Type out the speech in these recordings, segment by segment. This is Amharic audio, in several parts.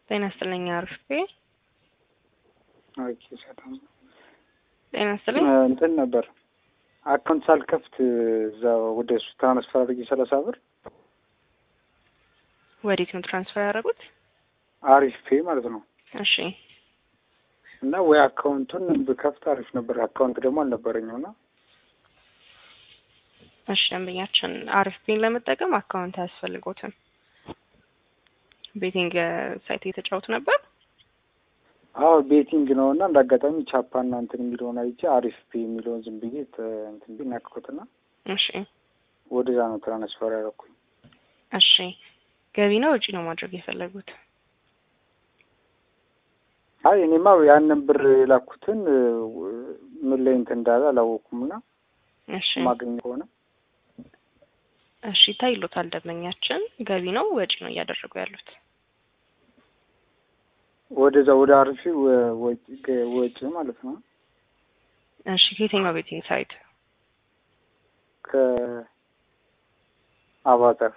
ጤና ይስጥልኝ አርፌ ኦኬ ሰላም ጤና ይስጥልኝ እንትን ነበር አካውንት ሳልከፍት እዛ ወደ እሱ ትራንስፈር አድርጌ ሰላሳ ብር ወዴት ነው ትራንስፈር ያደረጉት? አሪፍ ፔ ማለት ነው። እሺ እና ወይ አካውንቱን ብከፍት አሪፍ ነበር። አካውንት ደግሞ አልነበረኝም እና እሺ ደንበኛችን አሪፍ ፔን ለመጠቀም አካውንት አያስፈልጎትም። ቤቲንግ ሳይት እየተጫወቱ ነበር። አዎ ቤቲንግ ነው እና እንደ አጋጣሚ ቻፓና እንትን የሚለውን አይቼ አሪፍ ፔ የሚለውን ዝም ብዬ እንትን ብዬ ናክኩትና እሺ ወደዛ ነው ትራንስፈር ያደረኩኝ። እሺ ገቢ ነው ወጪ ነው ማድረግ የፈለጉት? አይ እኔማ ያንን ብር የላኩትን ምን ላይ እንትን እንዳለ አላወኩም እና እሺ ማገኘ ከሆነ እሺ ታይሎታል። ደንበኛችን ገቢ ነው ወጪ ነው እያደረጉ ያሉት? ወደዛ ወደ አሪፍ ወጪ ማለት ነው። እሺ ከየትኛው ቤቲንግ ሳይት? ከአቫተር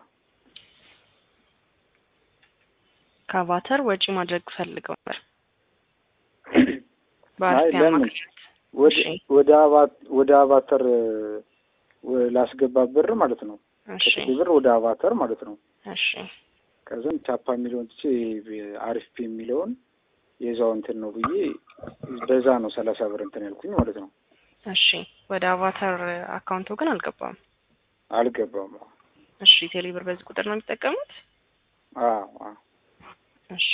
ከአቫተር ወጪ ማድረግ ፈልገው ነበር። አይ በአሪፍ ለምን አማካኝነት ወደ እሺ ወደ አቫ- ወደ አቫተር ወ- ላስገባ ብር ማለት ነው። እሺ ከጥቂ ብር ወደ አቫተር ማለት ነው። እሺ ከዛም ቻፓ የሚለውን ትቼ አሪፍ ፒ የሚለውን የዛው እንትን ነው ብዬ በዛ ነው ሰላሳ ብር እንትን ያልኩኝ ማለት ነው። እሺ ወደ አቫተር አካውንቱ ግን አልገባም። አልገባም። እሺ ቴሌ ብር በዚህ ቁጥር ነው የሚጠቀሙት? አዎ አዎ። እሺ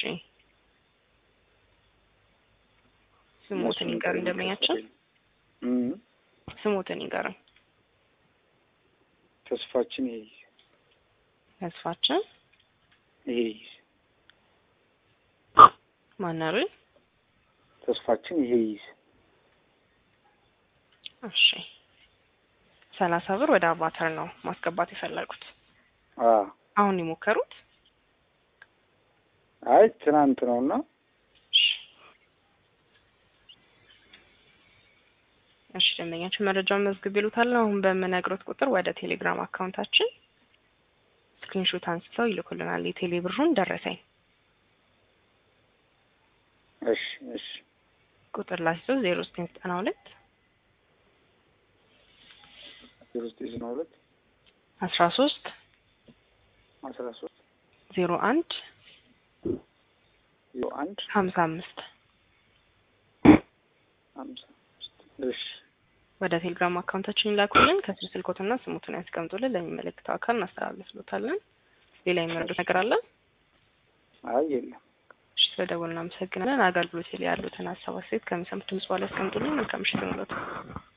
ስሞትን ይንገሩኝ ደንበኛችን፣ እም ስሞትን ይንገሩኝ። ተስፋችን ይሄ ተስፋችን ይሄ ማናሉ? ተስፋችን ይሄ ይዝ እሺ ሰላሳ ብር ወደ አቫተር ነው ማስገባት የፈለጉት። አ አሁን የሞከሩት? አይ ትናንት ነውና እሺ እሺ ደንበኛችን መረጃውን መዝግብ ይሉታል። አሁን በምነግሮት ቁጥር ወደ ቴሌግራም አካውንታችን ስክሪንሾት አንስተው ይልኩልናል። የቴሌ ብሩን ደረሰኝ እሺ እሺ ቁጥር ላስይዘው ዜሮ ዘጠኝ ዘጠና ሁለት ዜሮ ዘጠኝ ዘጠና ሁለት አስራ ሶስት አስራ ሶስት ዜሮ አንድ ዜሮ አንድ ሀምሳ አምስት አምሳ አምስት እሺ ወደ ቴሌግራም አካውንታችን ይላኩልን። ከስር ስልኮትና ስሙትን ያስቀምጡልን። ለሚመለከተው አካል እናስተላልፍሎታለን። ሌላ የሚረዱት ነገር አለ? አይ የለም እሺ ስለደወልን እናመሰግናለን። አገልግሎት ላይ ያሉትን ሀሳብ አስተያየት ከሚሰሙት ድምጽ በኋላ ያስቀምጡልን። መልካም ምሽት ይሁንልዎት።